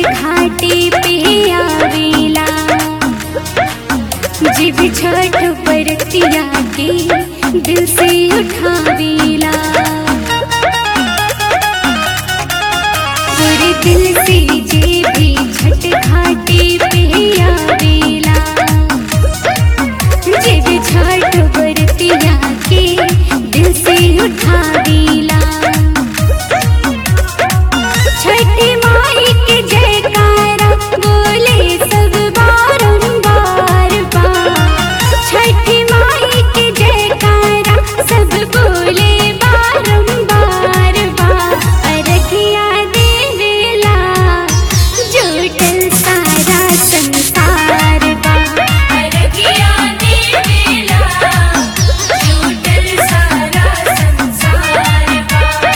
घाटे पे आवेला जीव छठ बरतिया के दिल से उठावेला पूरे दिल से जे भी छठ घाटे पे आवेला जीव छठ बरतिया के दिल से उठावेला छठी माई के जयकारा बोले सब बारंबार बार छठी माई के जयकारा सब बोले बारंबार बार अरखिया देवेला जुटल सारा संसार बा अरगिया देवेला झूठल सारा संसार बा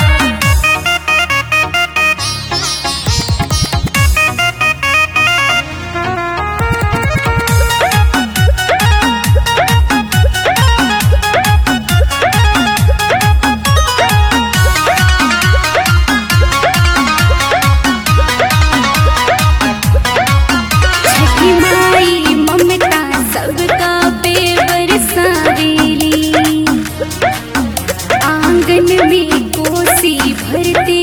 छठी माई ममता सबका पे बरसावेली आंगन में कोसी भरते